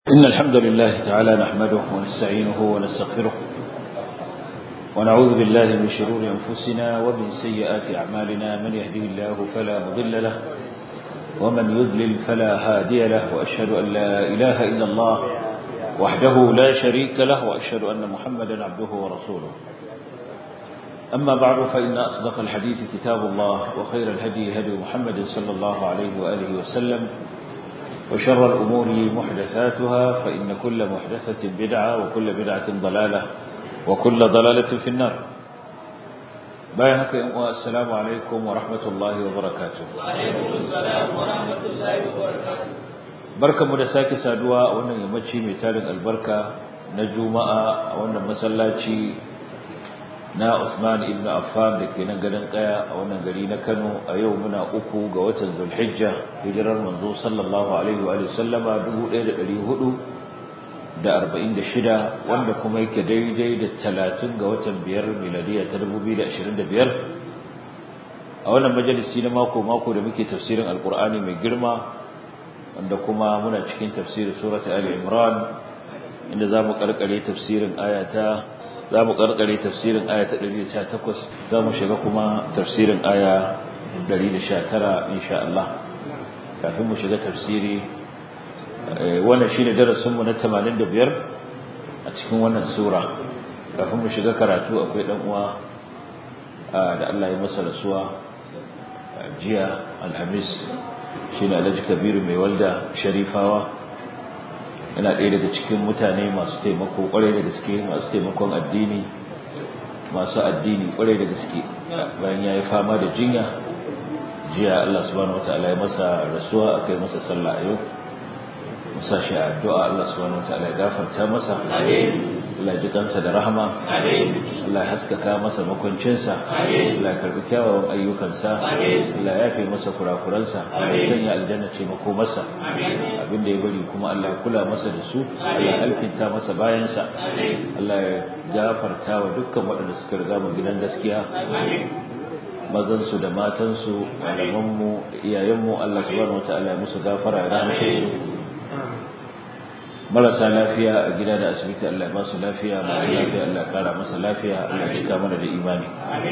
إن الحمد لله تعالى نحمده ونستعينه ونستغفره ونعوذ بالله من شرور أنفسنا ومن سيئات أعمالنا من يهده الله فلا مضل له ومن يذلل فلا هادي له وأشهد أن لا إله إلا الله وحده لا شريك له وأشهد أن محمدا عبده ورسوله أما بعد فإن أصدق الحديث كتاب الله وخير الهدي هدي محمد صلى الله عليه وآله وسلم وشر الأمور محدثاتها فإن كل محدثة بدعة وكل بدعة ضلالة وكل ضلالة في النار بايهك السلام عليكم ورحمة الله وبركاته وعليكم السلام ورحمة الله وبركاته barka mu da sake saduwa a wannan yammaci mai tarin albarka na juma'a a wannan masallaci na Usman ibn Affan da ke nan gadon kaya a wannan gari na Kano a yau muna uku ga watan Zulhijja hijirar manzo sallallahu alaihi wa sallama 1446 wanda kuma yake daidai da 30 ga watan biyar miladiya ta 2025 a wannan majalisi na mako mako da muke tafsirin alkur'ani mai girma wanda kuma muna cikin tafsirin surata ali imran inda zamu karkare tafsirin ayata za mu karkare tafsirin aya ta 118 za mu shiga kuma tafsirin aya 119 insha Allah kafin mu shiga tafsiri wannan shine darasin mu na 85 a cikin wannan sura kafin mu shiga karatu akwai dan uwa da Allah ya masa rasuwa jiya alhamis shine Alhaji Kabiru mai walda Sharifawa yana ɗaya daga cikin mutane masu taimako ƙwarai da gaske masu taimakon addini masu addini ƙwarai da gaske bayan ya yi fama da jinya jiya Allah subhanahu wa ta'ala ya masa rasuwa aka yi masa sallah a yau musa shi a addu'a Allah subhanahu wa ta'ala ya gafarta masa Allah ji kansa da rahama Allah ya haskaka masa makwancinsa Allah ya karbi kyawawan ayyukansa Allah ya yafe masa kurakuransa ya sanya aljanna ce mako masa abin da ya bari kuma Allah ya kula masa da su Allah ya alkinta masa bayansa Allah ya gafarta wa dukkan waɗanda suka riga mu gidan gaskiya mazansu da matansu malamanmu da iyayenmu Allah subhanahu wataala ya musu gafara ya rahmace su marasa lafiya a gida da asibiti Allah ya ba su lafiya masu lafiya Allah ya kara masa lafiya Allah ya cika mana da imani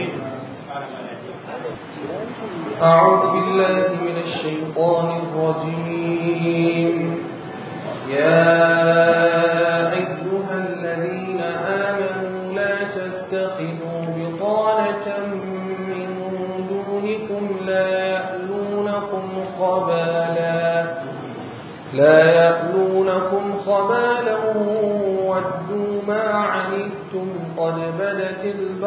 أعوذ بالله من الشيطان الرجيم يا أيها الذين آمنوا لا تتخذوا بطانة من دونكم لا يألونكم خبالا لا يألونكم خبالا ودوا ما عنتم قد بدت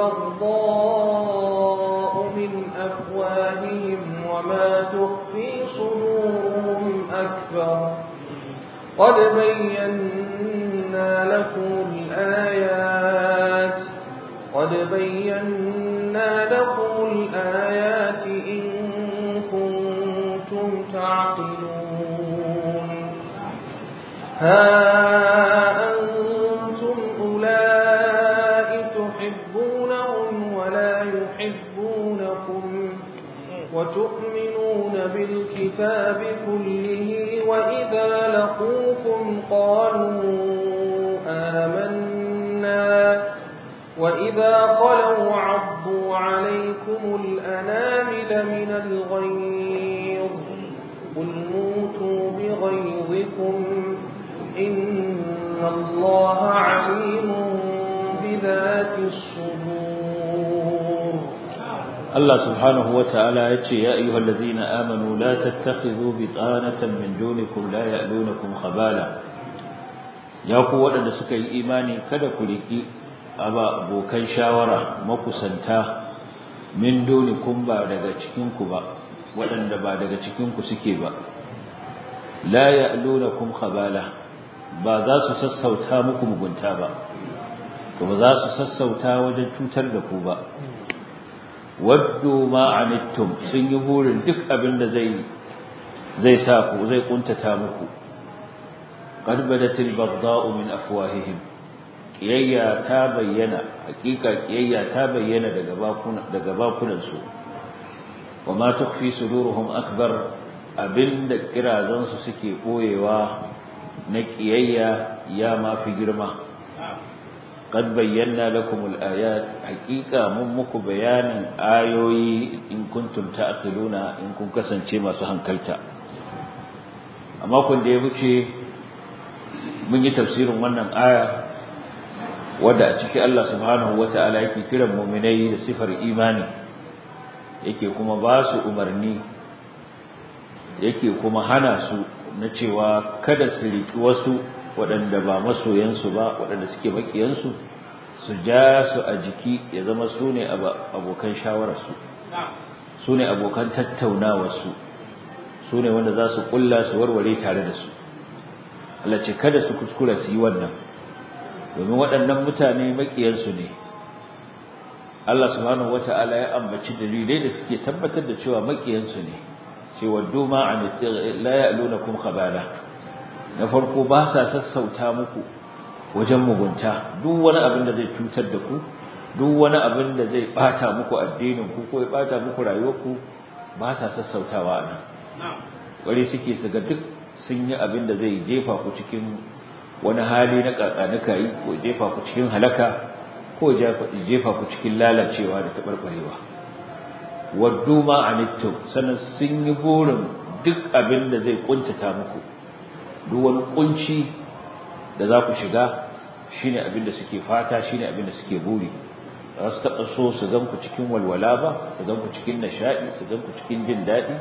البغضاء من أفواههم وما تخفي صدورهم أكبر قد بينا لكم الآيات قد بينا لكم الآيات إن كنتم تعقلون ها أنتم أولئك تحبونهم ولا يحبونكم وتؤمنون بالكتاب كله وإذا لقوكم قالوا آمنا وإذا خلوا عضوا عليكم الأنامل من الغيظ قل موتوا بغيظكم إن الله عليم بذات الصدور الله سبحانه وتعالى يتشي يا أيها الذين آمنوا لا تتخذوا بطانة من دونكم لا يألونكم خبالا يا قوة أن سكي إيماني كذا كلكي أبا بوكان شاورا مكسنتا من دونكم بعد cikin ba waɗanda ba daga cikinku suke ba la ya'lunakum khabala ba za su sassauta muku mugunta ba to ba za su sassauta wajen cutar da ku ba waddu ma anittum sun yi burin duk abin da zai zai sa ku zai kuntata muku qad badatil baghdha'u min afwahihim kiyayya ta bayyana hakika kiyayya ta bayyana daga bakuna daga bakunan su wa ma tukhfi suduruhum akbar abinda kirazansu suke boyewa na ƙiyayya ya ma fi girma قد بينا لكم الآيات حقيقة من muku bayanin ayoyi in kuntum ta'qiluna in kun kasance masu hankalta amma kun da ya wuce mun yi tafsirin wannan aya wadda a ciki Allah subhanahu wata'ala yake kiran mu'minai da sifar imani yake kuma ba su umarni yake kuma hana su na cewa kada su riki wasu waɗanda ba masoyansu ba waɗanda suke makiyansu su ja su a jiki ya zama su ne abokan shawararsu su ne abokan tattaunawarsu su ne wanda za su ƙulla su warware tare da su Allah ce kada su kuskura su yi wannan domin waɗannan mutane makiyansu ne Allah subhanahu wata'ala ya ambaci dalilai da suke tabbatar da cewa makiyansu ne cewa duma an la ya'lunakum khabala na farko ba sa sassauta muku wajen mugunta duk wani abin da zai cutar da ku duk wani abin da zai bata muku addinin ku ko ya bata muku rayuwarku ba sa sassautawa nan wari suke su ga duk sun yi abin da zai jefa ku cikin wani hali na kakanuka yi ko jefa ku cikin halaka ko jefa ku cikin lalacewa da taɓarɓarewa waddu ma anittum sannan sun yi burin duk abin da zai kuntata muku duk wani kunci da za ku shiga shine abin da suke fata shine abin da suke buri ba su taɓa so su gan ku cikin walwala ba su gan ku cikin nishaɗi su gan ku cikin jin daɗi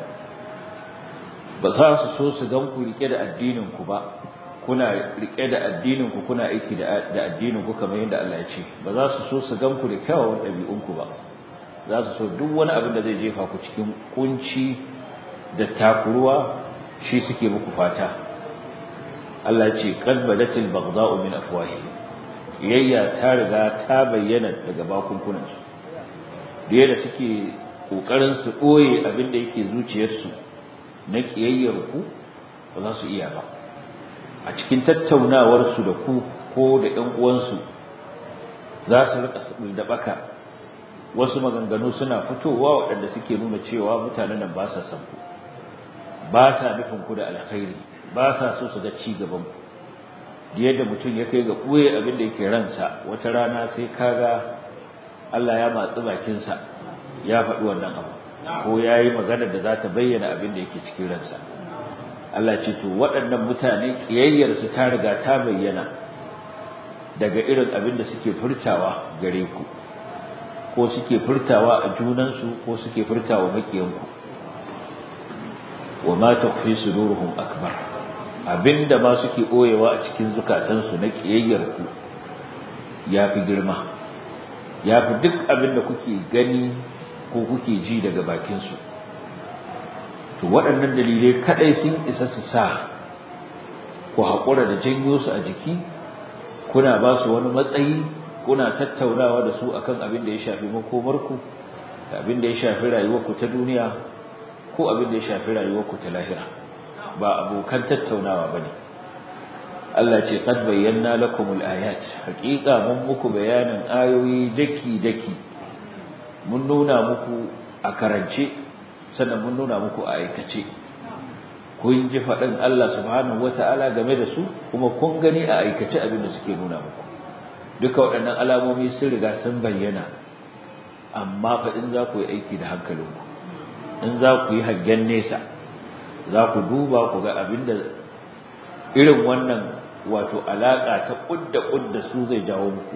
ba za su so su gan ku rike da addinin ku ba kuna rike da addinin ku kuna aiki da addinin ku kamar yadda Allah ya ce ba za su so su gan ku da kyawawan ɗabi'un ku ba za su so duk wani abin da zai jefa ku cikin kunci da takuruwa shi suke muku fata Allah ce qad badatil baghdha'u min afwahi yayya ta riga ta bayyana daga bakunkunan su da da suke kokarin su boye abin da yake zuciyarsu na kiyayyar ku ba za su iya ba a cikin tattaunawar su da ku ko da ƴan uwansu za su rika da baka wasu maganganu suna fitowa waɗanda suke nuna cewa mutanen nan ba sa san ku ba sa nufin ku da alkhairi ba sa so su ga ci gaban ku da yadda mutum ya kai ga ɓoye abin da yake ransa wata rana sai kaga Allah ya matsi bakinsa ya faɗi wannan abu ko ya yi magana da za ta bayyana abin da yake cikin ransa Allah ce to waɗannan mutane ƙiyayyarsu ta riga ta bayyana daga irin abin da suke furtawa gare ku ko suke furtawa a junansu ko suke furtawa makiyanku wa ma tukhfi suduruhum akbar abinda ma suke boyewa a cikin zukatansu na kiyayyar ku yafi girma yafi duk abinda kuke gani ko kuke ji daga bakin su to waɗannan dalilai kadai sun isa su sa ku haƙura da janyo su a jiki kuna ba su wani matsayi kuna tattaunawa da su akan abin da ya shafi makomarku da abin da ya shafi rayuwarku ta duniya ko abin da ya shafi rayuwarku ta lahira ba abokan tattaunawa bane Allah ce qad bayyana lakumul ayat haqiqa mun muku bayanin ayoyi daki daki mun nuna muku a karance sannan mun nuna muku a aikace kun ji faɗin Allah subhanahu wata'ala game da su kuma kun gani a aikace abin da suke nuna muku duka waɗannan alamomi sun riga sun bayyana amma fa in za ku yi aiki da hankalinku in za ku yi hangen nesa za ku duba ku ga abin da irin wannan wato alaƙa ta ƙudda ƙudda su zai jawo muku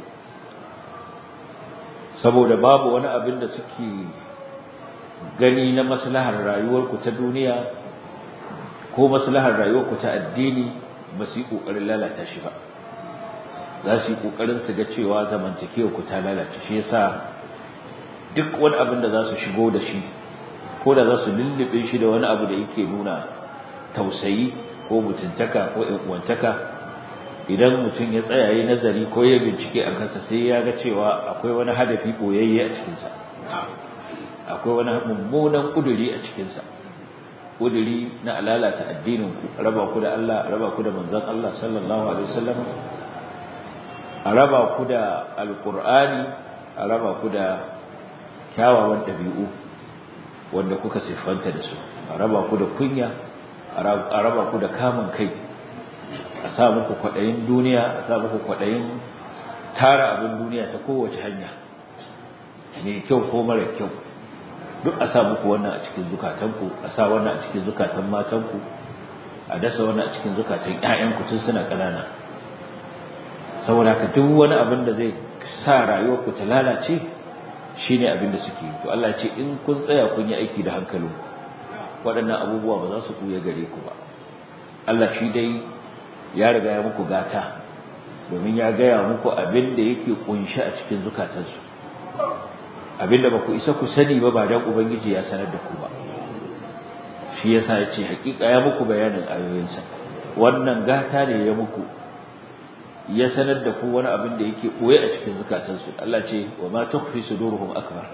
saboda babu wani abin da suke gani na maslahar rayuwarku ta duniya ko maslahar rayuwarku ta addini ba su yi ƙoƙarin lalata shi ba za su yi ƙoƙarin su ga cewa zamantakewarku ta lalace shi yasa duk wani abin da za su shigo da shi ko da za su lullube shi da wani abu da yake nuna tausayi ko mutuntaka ko uwantaka idan mutum ya tsaya yi nazari ko ya bincike a kansa sai ya ga cewa akwai wani hadafi boyayye a cikinsa akwai wani mummunan kuduri a cikinsa kuduri na lalata addinin ku raba ku da Allah raba ku da manzon Allah sallallahu alaihi wasallam a raba ku da alqur'ani a raba ku da kyawawan dabi'u wanda kuka siffanta da su a raba ku da kunya a raba ku da kamun kai a sa muku kwaɗayin duniya a sa muku kwaɗayin tara abin duniya ta kowace hanya mai kyau ko mara kyau duk a sa muku wannan a cikin zukatanku a sa wannan a cikin zukatan matanku a dasa wannan a cikin zukatan ƴaƴanku tun suna ƙanana saboda haka duk wani abin da zai sa rayuwarku ta lalace shine abin da suke to Allah ce in kun tsaya kun yi aiki da hankalinku waɗannan abubuwa ba za su ɓuya gare ku ba Allah shi dai ya riga ya muku gata domin ya gaya muku abin da yake kunshi a cikin zukatansu abin da ba ku isa ku sani ba ba dan ubangiji ya sanar da ku ba shi yasa ya ce hakika ya muku bayanin ayoyinsa wannan gata ne ya muku ya sanar da ku wani abin da yake ɓoye a cikin zukatansu Allah ce wa ma tukhfi suduruhum akbar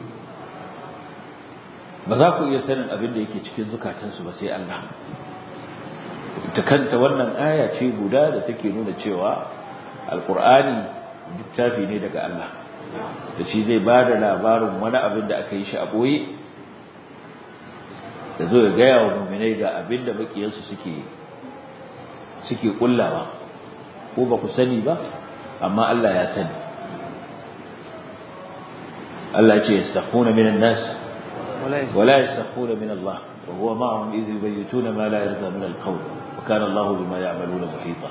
ba za ku iya sanin abin da yake cikin zukatansu ba sai Allah ita kanta wannan aya ce guda da take nuna cewa alkur'ani littafi ne daga Allah da shi zai ba da labarin wani abin da aka yi shi a ɓoye da zo ya gaya wa muminai ga abin da makiyansu suke suke kullawa ko ba ku sani ba amma Allah ya sani Allah ce yastakhuna minan nas ولا يستخفون من الله وهو معهم إذ يبيتون ما لا يرضى من القول وكان الله بما يعملون محيطا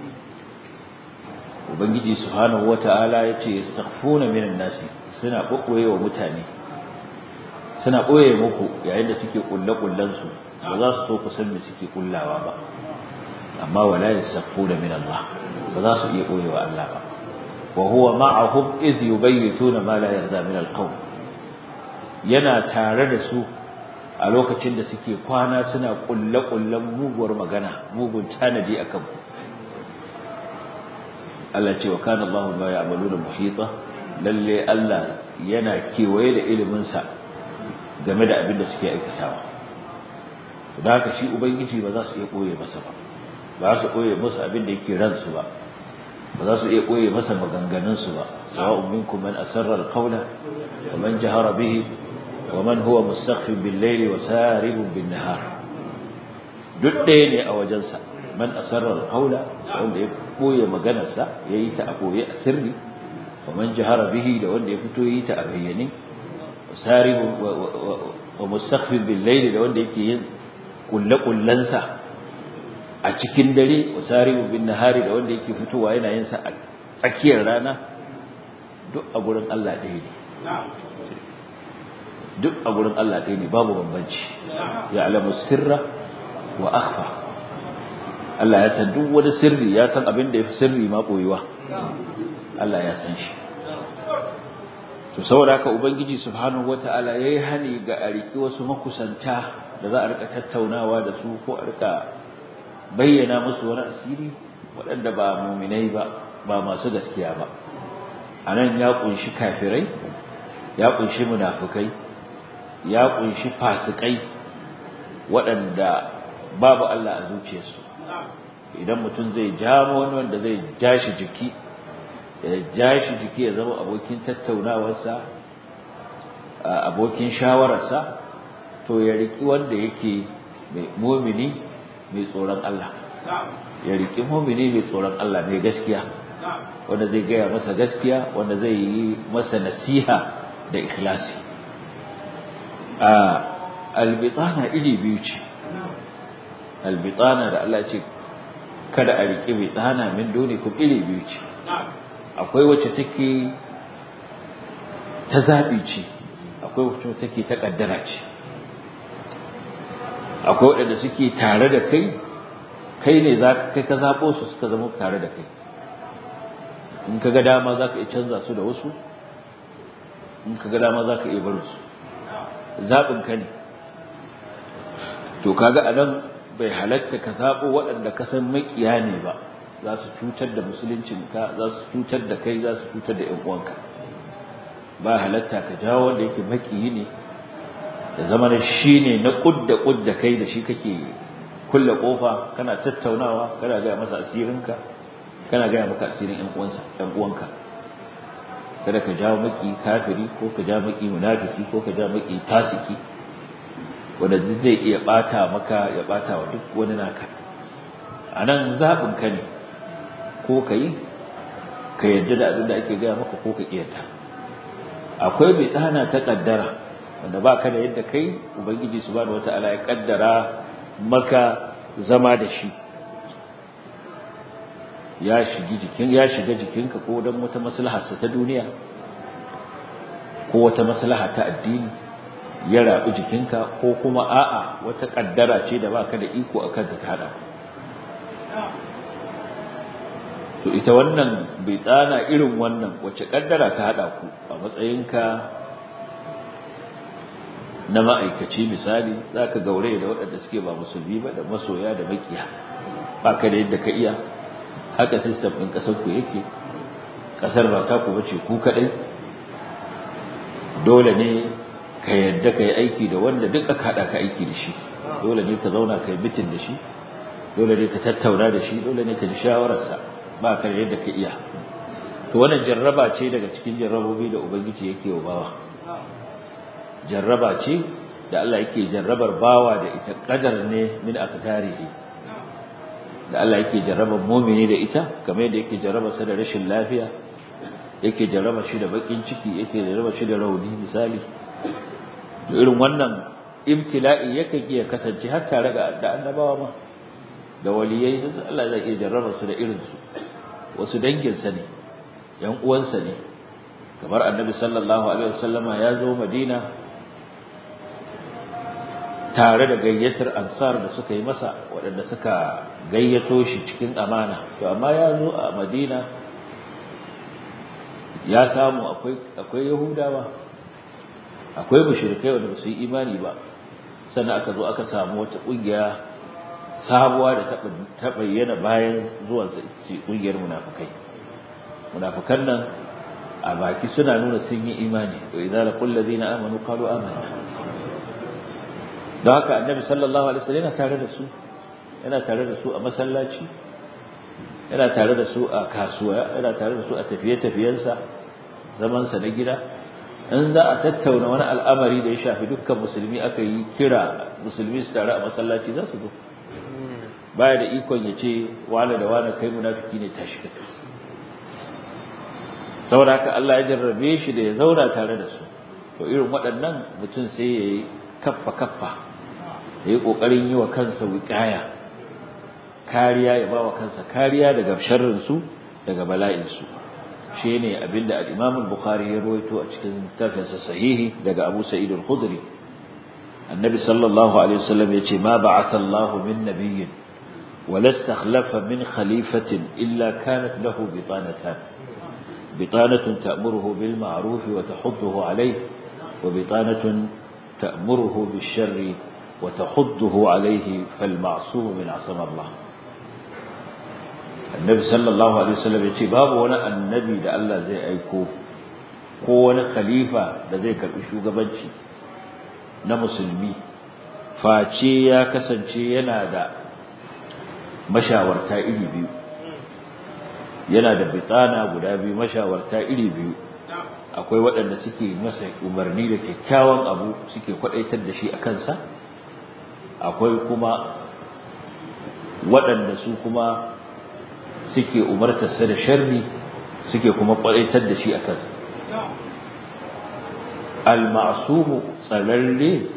ubangiji subhanahu wata'ala yace yastaghfuna minan nasi suna kokoye wa mutane suna koye muku yayin da suke kulle kullan su ba za su so ku san me suke kullawa ba amma wala yastaghfuna min Allah ba za su iya koye wa Allah ba wa huwa ma'ahum iz yubayyituna ma la yarda min al-qawl yana tare da su a lokacin da suke kwana suna kulle-kullen muguwar magana mugun tanadi a kanku Allah ce wa kana Allahu ma ya'maluna muhita lalle Allah yana kewaye da ilimin sa game da abin da suke aikatawa da haka shi ubangiji ba za su iya koye masa ba ba su koye masa abin da yake ransu ba ba za su iya koye masa maganganun su ba sawa'un minkum man asarra al-qawla wa man jahara bihi ومن هو مستخف بالليل وسارب بالنهار duk ɗaya ne a wajensa man asarrar haula wanda ya ɓoye maganarsa ya yi ta a ɓoye a sirri wa man jahara bihi da wanda ya fito ya yi ta a bayyane wa mustakhfin bil layli da wanda yake yin kulle-kullensa a cikin dare wa saribu bin nahari da wanda yake fitowa yana yin sa a tsakiyar rana duk a gurin Allah ɗaya ne duk a gurin Allah ɗaya ne babu bambanci ya alamu sirra wa akhfa Allah ya san duk wani sirri ya san abin da ya fi sirri ma ɓoyewa Allah ya san shi to saboda haka ubangiji subhanahu wata'ala yayi hani ga a riki wasu makusanta da za a rika tattaunawa da su ko a rika bayyana musu wani asiri waɗanda ba muminai ba ba masu gaskiya ba anan ya kunshi kafirai ya kunshi munafukai ya kunshi fasikai waɗanda babu Allah a zuciyarsu idan mutum zai jamo wani wanda zai jashi jiki ya jashi jiki ya zama abokin tattaunawarsa abokin shawararsa to ya riki wanda yake mai mumini mai tsoron Allah ya riki mumini mai tsoron Allah mai gaskiya wanda zai gaya masa gaskiya wanda zai yi masa nasiha da ikhlasi a albitana iri biyu ce albitana da Allah ce kada a riƙe bitana min dunikum iri biyu ce akwai wacce take ta zaɓi ce akwai wacce take ta ƙaddara ce akwai waɗanda suke tare da kai kai ne za kai ka zaɓo su suka zama tare da kai in ka ga dama za ka iya canza su da wasu in ka ga dama za ka iya barin su zaɓin ka ne to kaga a nan bai halatta ka zaɓo waɗanda ka san maƙiya ne ba za su cutar da musuluncinka za su cutar da kai za su cutar da ‘yan uwanka ba halatta ka jawo wanda yake maƙiyi ne da zama da shi ne na ƙudda ƙudda kai da shi kake kulle ƙofa kana tattaunawa kana gaya masa asirinka kana gaya maka asirin ‘yan uwanka kada ka jawo maki kafiri ko ka jawo maki munafiki ko ka jawo maki fasiki wanda zai iya bata maka ya bata wa duk wani naka a nan zaɓin ka ne ko ka yi ka yadda da abin da ake gaya maka ko ka ƙiyarta akwai bai tsana ta ƙaddara wanda ba ka da yadda kai ubangiji su bada wata ala ya ƙaddara maka zama da shi ya shiga jikinka ko don wata maslaharsa ta duniya ko wata maslaha ta addini ya rabu jikinka ko kuma a'a wata kaddara ce da baka da iko akan ta hada to ita wannan bai tsana irin wannan wace kaddara ta hada ku a matsayinka na ma'aikaci misali zaka gaure da waɗanda suke ba musulmi ba da masoya da makiya baka da yadda ka iya haka system ɗin ƙasar ku yake ƙasar ba ta ku bace ku kaɗai dole ne ka yadda ka yi aiki da wanda duk aka haɗa ka aiki da shi dole ne ka zauna ka yi mitin da shi dole ne ka tattauna da shi dole ne ka ji shawararsa ba ka da yadda ka iya to wannan jarraba ce daga cikin jarrabobi da ubangiji yake wa bawa jarraba ce da Allah yake jarrabar bawa da ita kadar ne min aqdarihi da Allah yake jarrabar mu'mini da ita kamar yadda yake jarraba sa da rashin lafiya yake jarraba shi da bakin ciki yake jarraba shi da rauni misali to irin wannan ibtila'i yake iya kasance har tare da da annabawa ma da waliyai da Allah zai iya jarraba su da irin su wasu dangin sa ne yan uwansa ne kamar annabi sallallahu alaihi wasallama ya zo madina tare da gayyatar ansar da suka yi masa waɗanda suka gayyato shi cikin amana to amma ya zo a madina ya samu akwai akwai yahudawa akwai mushrikai wanda su yi imani ba sannan aka zo aka samu wata kungiya sabuwa da ta bayyana bayan zuwan sa ce kungiyar munafikai munafikan nan a baki suna nuna sun yi imani to idza laqul ladina amanu qalu amanna don haka annabi sallallahu alaihi wasallam yana tare da su yana tare da su a masallaci yana tare da su a kasuwa yana tare da su a tafiye-tafiyensa zamansa na gida in za a tattauna wani al'amari da ya shafi dukkan musulmi aka yi kira musulmi su tare a masallaci za su zo baya da ikon ya ce wane da wane kai munafiki ne tashi ka saboda haka Allah ya jarrabe shi da ya zauna tare da su to irin waɗannan mutum sai ya yi kaffa kaffa ya yi ƙoƙarin yi wa kansa wiƙaya kariya ya ba wa kansa kariya daga sharrinsu daga bala'insu shi ne abinda al'imam al-bukhari ya rawaito a cikin tafinsa sahihi daga abu sa'id al-khudri annabi sallallahu alaihi wasallam ya ce ma ba'atha Allah min nabiyyin ولا استخلف من خليفة إلا كانت له بطانتان بطانة تأمره بالمعروف وتحضه عليه وبطانة تأمره بالشر وتحضه عليه فالمعصوم من عصم الله النبي صلى الله عليه وسلم يقول باب وانا النبي da Allah zai aiko ko wani khalifa da zai karbi shugabanci na musulmi face ya kasance yana da mashawarta iri biyu yana da bitana guda biyu mashawarta iri biyu akwai waɗanda suke masa umarni da kyakkyawan abu suke kwadaitar da shi a kansa akwai kuma waɗanda su kuma suke umartarsa da sharri suke kuma kwadaitar da shi a kansa al-ma'sumu tsararre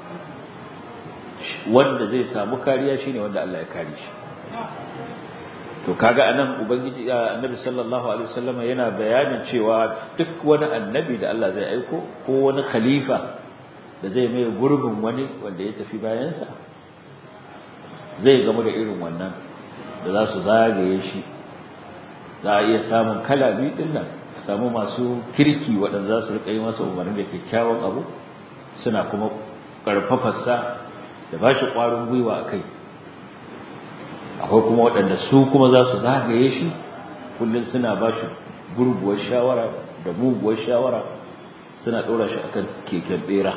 wanda zai samu kariya shine wanda Allah ya kare shi to kaga anan ubangiji annabi sallallahu alaihi wasallam yana bayanin cewa duk wani annabi da Allah zai aiko ko wani khalifa da zai mai gurbin wani wanda ya tafi bayansa zai gamu da irin wannan da za su zagaye shi za a iya samun kala biyu din nan samu masu kirki waɗanda za su riƙa yi masa umarni da kyakkyawan abu suna kuma ƙarfafarsa da ba shi ƙwarin gwiwa a kai akwai kuma waɗanda su kuma za su zagaye shi kullum suna ba shi gurguwar shawara da muguwar shawara suna ɗora shi akan keken ɓera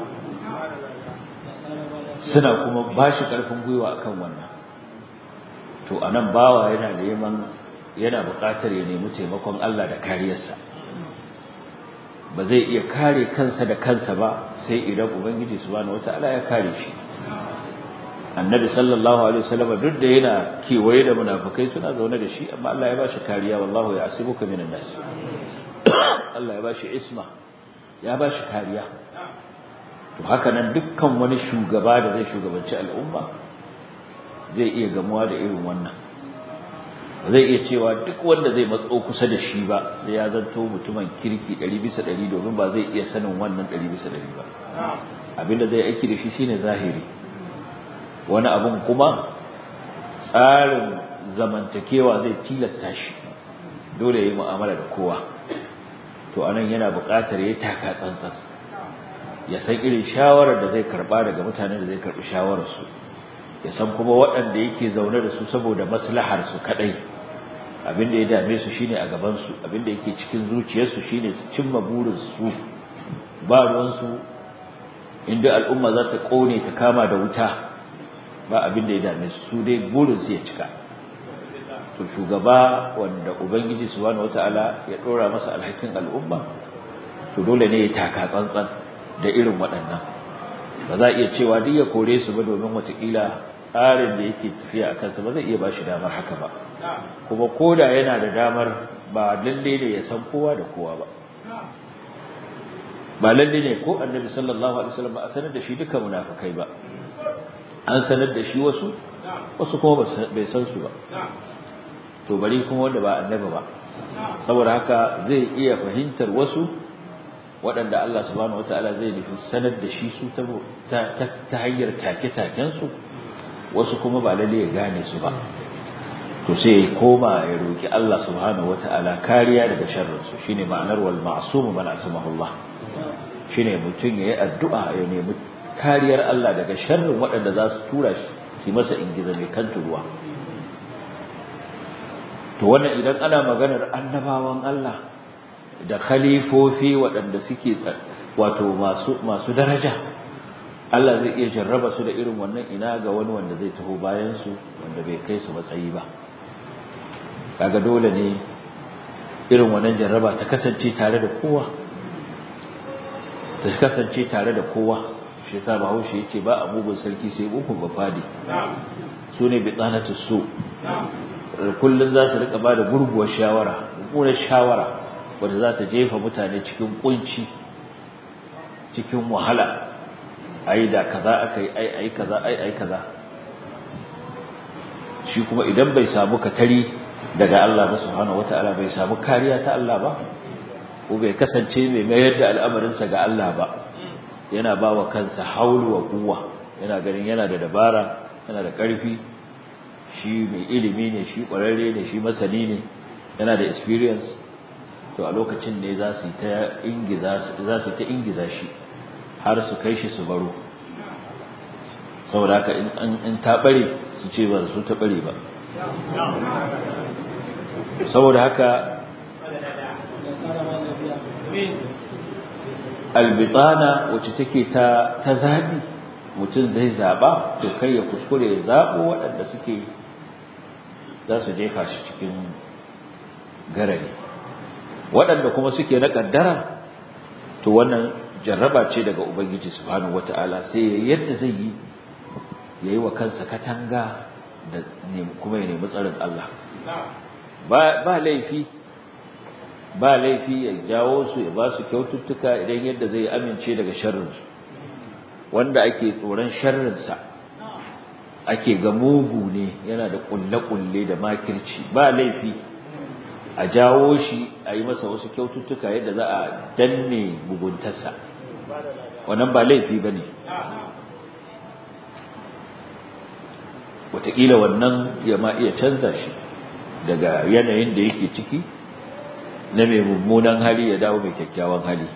suna kuma ba shi ƙarfin gwiwa akan wannan to a nan bawa yana neman yana buƙatar ya nemi taimakon Allah da kariyarsa ba zai iya kare kansa da kansa ba sai idan ubangiji subhanahu wata'ala ya kare shi annabi sallallahu alaihi wasallam duk da yana kewaye da munafikai suna zaune da shi amma Allah ya bashi kariya wallahu ya asibuka minan nas Allah ya bashi isma ya bashi kariya to haka nan dukkan wani shugaba da zai shugabanci al'umma zai iya gamuwa da irin wannan zai iya cewa duk wanda zai matso kusa da shi ba sai ya zanto mutumin kirki 100 bisa 100 domin ba zai iya sanin wannan 100 bisa 100 ba abinda zai aiki da shi shine zahiri wani abun kuma tsarin zamantakewa zai tilasta shi dole ya yi mu'amala da kowa to anan yana buƙatar ya taka tsantsan ya san irin shawarar da zai karba daga mutanen da zai karbi shawararsu ya san kuma waɗanda yake zaune da su saboda maslahar su kadai abin da ya dame su shine a gaban su abin da yake cikin zuciyarsu shine su cimma burin su ba ruwan su inda al'umma za ta kone ta kama da wuta ba abin da ya dame su su dai burin su ya cika to shugaba wanda ubangiji subhanahu wataala ya dora masa alhakin al'umma to dole ne ya taka tsantsan da irin waɗannan ba za a iya cewa duk ya kore su ba domin watakila tsarin da yake tafiya a kansa ba zai iya ba shi damar haka ba kuma koda yana da damar ba lalle ne ya san kowa da kowa ba ba lalle ne ko annabi sallallahu alaihi wasallam a sanar da shi duka munafikai ba an sanar da shi wasu wasu kuma bai san su ba to bari kuma wanda ba annabi ba saboda haka zai iya fahimtar wasu waɗanda Allah subhanahu wataala zai nufi sanar da shi su ta hanyar take-takensu wasu kuma ba lalle ya gane su ba to sai ya koma ya roki Allah subhanahu wataala kariya daga sharrinsu shine ma'anar wal ma'sum man asmahullah shine mutum yayi addu'a ya nemi kariyar Allah daga sharrin waɗanda za su tura shi su masa ingiza mai kan turuwa to wannan idan ana maganar annabawan Allah da khalifofi waɗanda suke wato masu masu daraja Allah zai iya jarraba su da irin wannan ina ga wani wanda zai taho bayan su wanda bai kai su matsayi ba kaga dole ne irin wannan jarraba ta kasance tare da kowa ta kasance tare da kowa shi yasa Bahaushe yace ba abubuwan sarki sai bukun bafadi su ne bitsanatu su kullun za su rika bada gurguwar shawara gurguwar shawara wanda za ta jefa mutane cikin kunci cikin wahala ai da kaza akai ai ai kaza ai ai kaza shi kuma idan bai samu katari daga Allah ba subhanahu wataala bai samu kariya ta Allah ba ko bai kasance mai mayar da al'amarinsa ga Allah ba yana bawa kansa haulu wa kuwa yana ganin yana da dabara yana da ƙarfi shi mai ilimi ne shi ƙwararre ne shi masani ne yana da experience to a lokacin ne za su ta ingiza za su ta ingiza shi har su kai shi su baro saboda haka in in ta bare su ce ba su ta bare ba saboda haka albitana wacce take ta ta zabi mutum zai zaba to kai ya kuskure ya zabo waɗanda suke za su jefa shi cikin garari waɗanda kuma suke na kaddara to wannan jarraba ce daga ubangiji subhanahu wataala sai yadda zai yi yayi wa kansa katanga da kuma ya nemi tsarin Allah ba ba laifi ba laifi ya jawo su ya ba su kyaututtuka idan yadda zai amince daga sharrinsu wanda ake tsoron sharrinsa ake ga mugu ne yana da kulle-kulle da makirci ba laifi a jawo shi a yi masa wasu kyaututtuka yadda za a danne muguntarsa wannan ba laifi ba ne wataƙila wannan ya ma iya canza shi daga yanayin da yake ciki na mai mummunan hali ya dawo mai kyakkyawan hali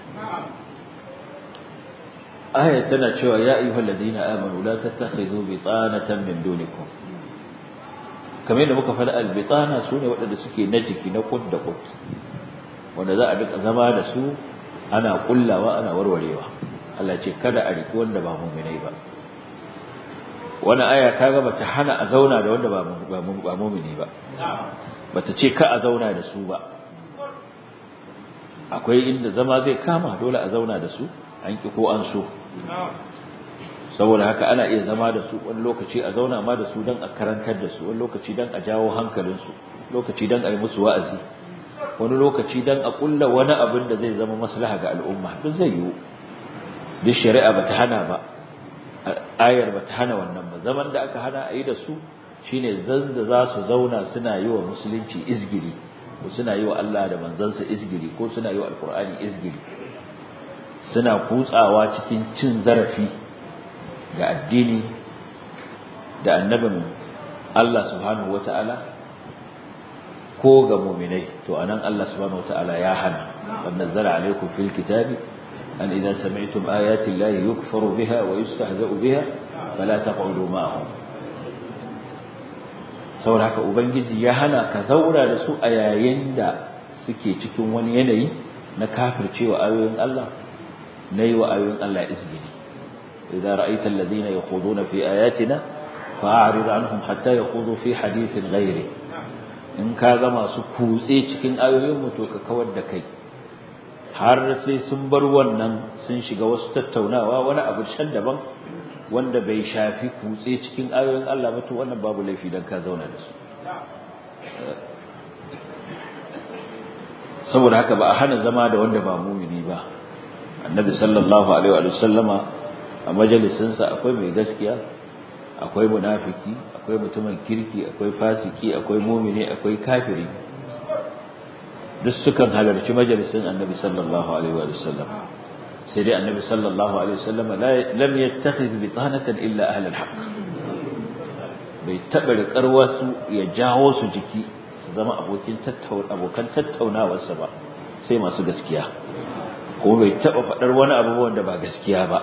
aya tana cewa ya ayyuhal ladina amanu la tattakhidhu bitanatan min dunikum kamar yadda muka faɗa albitana sune waɗanda suke na jiki na kud da kud wanda za a duka zama da su ana kullawa ana warwarewa Allah ce kada a riki wanda ba mu'minai ba wani aya kaga bata hana a zauna da wanda ba ba mu'mini ba bata ce ka a zauna da su ba akwai inda zama zai kama dole a zauna da su an ki ko an so saboda haka ana iya zama da su wani lokaci a zauna ma da su don a karantar da su wani lokaci don a jawo hankalinsu lokaci don a yi musu wa'azi wani lokaci don a kulla wani abin da zai zama maslaha ga al'umma duk zai yiwu duk shari'a bata hana ba ayar bata hana wannan ba zaman da aka hana a yi da su shine zan da za su zauna suna yi wa musulunci izgiri ko suna yi wa Allah da manzansa izgiri ko suna yi wa alkur'ani izgiri suna kutsawa cikin cin zarafi ga addini da annabin Allah subhanahu wata'ala ko ga mu'minai to anan Allah subhanahu wata'ala ya hana wa nazzala alaykum fil kitabi an idza sami'tum ayati llahi yukfaru biha wa yustahza'u biha fala taq'udu ma'ahum saboda haka ubangiji ya hana ka zaura da su a yayin da suke cikin wani yanayi na kafircewa ayoyin Allah na yi wa ayoyin Allah izgidi idza ra'aita alladhina yakhuduna fi ayatina fa'rid anhum hatta yakhudu fi hadithin ghairi in ka ga masu kutse cikin ayoyin mu to ka kawar da kai har sai sun bar wannan sun shiga wasu tattaunawa wani abu shan daban wanda bai shafi kutse cikin ayoyin Allah ba to wannan babu laifi dan ka zauna da su saboda haka ba a hana zama da wanda ba mumini ba annabi sallallahu alaihi wa sallama a majalisinsa akwai mai gaskiya akwai munafiki akwai mutumin kirki akwai fasiki akwai mumini akwai kafiri duk sukan halarci majalisin annabi sallallahu alaihi wa sallam sai dai annabi sallallahu alaihi wa sallam lam yattakhidh bitanatan illa ahli alhaq bai taba riƙar wasu ya jawo su jiki su zama abokin tattauna abokan tattaunawarsa ba sai masu gaskiya ko bai taba faɗar wani abubuwan da ba gaskiya ba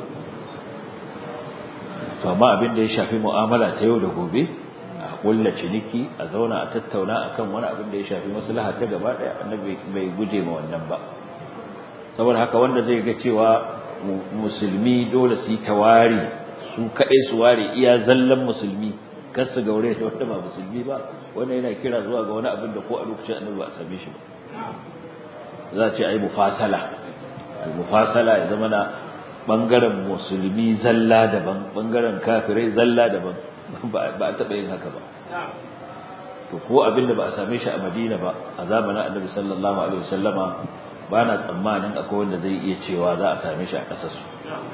to amma abin da ya shafi mu'amala ta yau da gobe a kulla ciniki a zauna a tattauna akan wani abin da ya shafi maslaha ta gaba daya annabi bai guje ma wannan ba saboda haka wanda zai ga cewa musulmi dole su yi tawari su kaɗai su ware iya zallan musulmi kar su gaure da wanda ba musulmi ba wannan yana kira zuwa ga wani abin da ko a lokacin annabi ba a same shi ba za a ce ai mufasala al-mufasala ya zama na bangaren musulmi zalla daban bangaren kafirai zalla daban ba a taɓa yin haka ba to ko abin da ba a same shi a madina ba a zamanin annabi sallallahu alaihi wasallama ba na tsammanin akwai wanda zai iya cewa za a same shi a ƙasarsu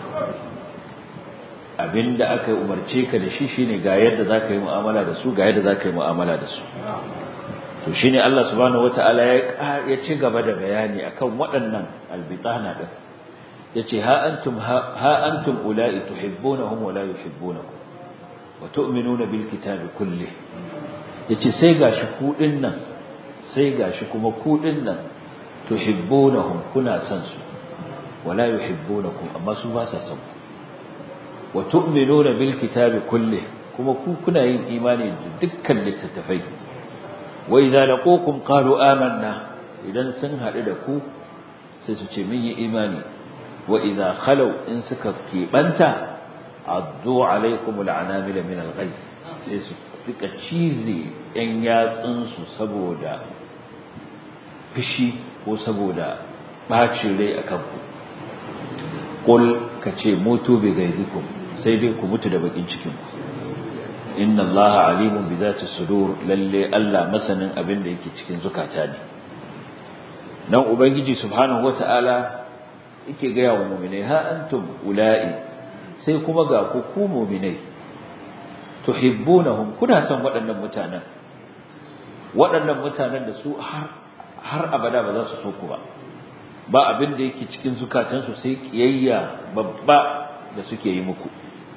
abin da aka umarce ka da shi shine ga yadda za ka yi mu'amala da su ga yadda za ka yi mu'amala da su to shine Allah subhanahu wataala ya ya ci gaba da bayani akan waɗannan albitana din yace ha antum ha antum ulai tuhibbunahum wa la yuhibbunakum wa tu'minuna bil kitabi kulli yace sai gashi ku nan sai gashi kuma ku nan tuhibbunahum kuna san su wa la yuhibbunakum amma su ba sa san wa tu'minuna bil kitabi kulli kuma ku kuna yin imani da dukkan littattafai wa idza laqukum qalu amanna idan sun hadu da ku sai su ce mun yi imani wa idza khalu in suka kebanta addu alaikum al'anamila min al-ghayth sai su fika cize yan yatsun su saboda fishi ko saboda bacin rai akan ku qul kace mutu bi gaizikum sai dai ku mutu da bakin cikin ku inna allaha alimun bi zati sudur lalle Allah masanin abin da yake cikin zukata ne nan ubangiji subhanahu wataala yake ga yawa mu'minai ha antum ula'i sai kuma ga ku ku mu'minai tuhibbunahum kuna son waɗannan mutanen waɗannan mutanen da su har har abada ba za su so ku ba ba abin da yake cikin zukatansu sai kiyayya babba da suke yi muku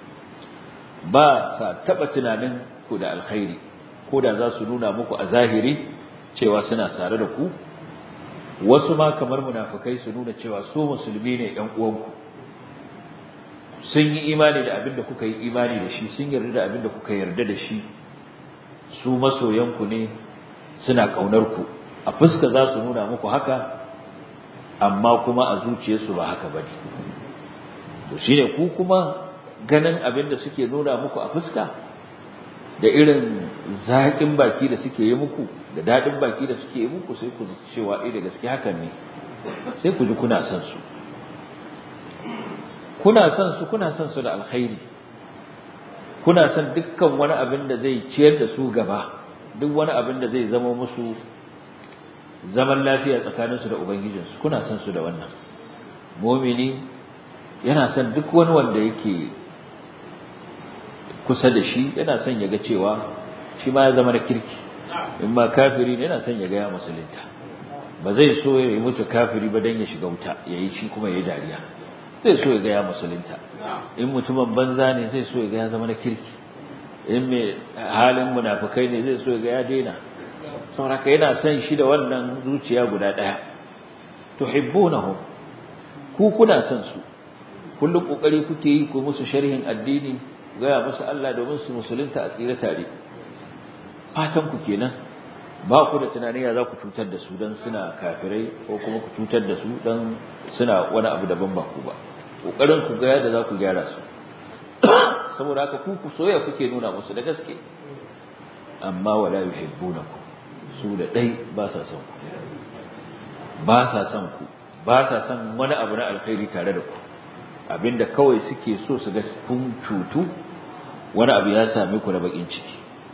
ba sa taba tunanin ku da alkhairi ko da za su nuna muku a zahiri cewa suna sare da ku wasu ma kamar munafikai su nuna cewa su musulmi ne ɗan uwanku sun yi imani da abin da kuka yi imani da shi sun yarda da abin da kuka yarda da shi su masoyanku ne suna ƙaunar ku a fuska za su nuna muku haka amma kuma a zuciyarsu ba haka bane to shine ku kuma ganin abin da suke nuna muku a fuska da irin zaƙin baki da suke yi muku da daɗin baki da suke yi muku sai ku cewa eh da gaske hakan ne sai ku ji kuna son su kuna son su kuna son su da alkhairi kuna son dukkan wani abin da zai ciyar da su gaba duk wani abin da zai zama musu zaman lafiya tsakaninsu da ubangijinsu kuna son su da wannan mumini yana son duk wani wanda yake kusa da shi yana son ya ga cewa shi ma ya zama da kirki in ma kafiri ne yana son ya ga ya musulunta ba zai so ya yi mutu kafiri ba don ya shiga wuta ya yi shi kuma ya yi dariya zai so ya ga ya musulunta in mutumin banza ne zai so ya ga ya zama na kirki in mai halin munafukai ne zai so ya ga ya daina sauraka yana son shi da wannan zuciya guda ɗaya tuhibbunahum ku kuna son su kullum kokari kuke yi ku musu sharhin addini gaya musu Allah domin su musulunta a tsira tare fatan ku kenan ba ku da tunanin ya za ku cutar da su dan suna kafirai ko kuma ku cutar da su dan suna wani abu daban ba ku ba kokarin ku ga yadda za ku gyara su saboda haka ku ku soyayya kuke nuna musu da gaske amma wala yuhibbunakum su da dai ba sa son ku ba sa son ku ba sa son wani abu na alkhairi tare da ku abinda kawai suke so su ga kun cutu wani abu ya same ku da bakin ciki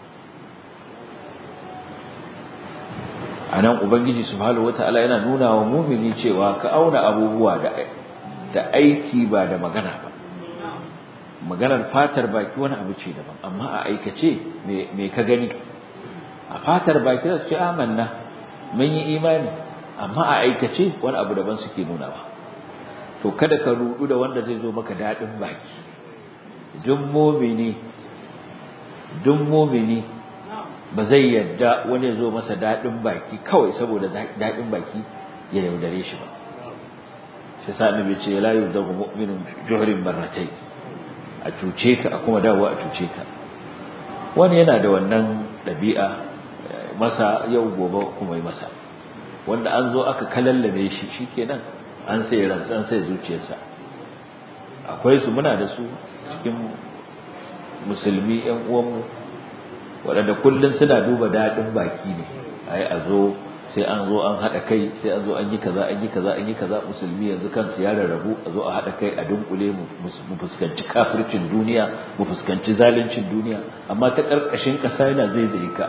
anan ubangiji subhanahu wataala yana nuna wa mu'mini cewa ka auna abubuwa da da aiki ba da magana ba maganar fatar baki wani abu ce daban amma a aikace me me ka gani a fatar baki da su ce amanna mun yi imani amma a aikace wani abu daban suke nuna ba to kada ka rudu da wanda zai zo maka dadin baki duk mu'mini duk mu'mini ba zai yadda wani zo masa dadin baki kawai saboda dadin baki ya yaudare shi ba shi sa annabi ce la yudagu mu'minun juhrin marratay a cuce ka a kuma dawo a cuce ka wani yana da wannan dabi'a masa yau gobe kuma yi masa wanda an zo aka kalallabe shi shikenan an sai ransa an sai zuciyarsa akwai su muna da su cikin musulmi ƴan uwanmu waɗanda kullum suna duba daɗin baki ne ai a zo sai an zo an haɗa kai sai an zo an yi kaza an yi kaza an yi kaza musulmi yanzu kansu ya rarrabu a zo a haɗa kai a dunkule mu fuskanci kafircin duniya mu fuskanci zaluncin duniya amma ta ƙarƙashin ƙasa yana zaizaye ka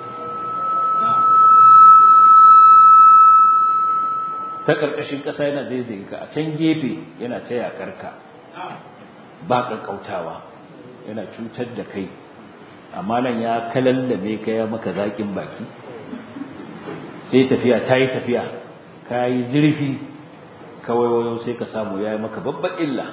ta ƙarƙashin ƙasa yana zaizaye ka a can gefe yana ta yaƙar ka ba ƙaƙƙautawa yana cutar da kai amma nan ya kalallame ka ya maka zaƙin baki sai tafiya ta yi tafiya ka yi zurfi kawai wayo sai ka samu ya yi maka babban illa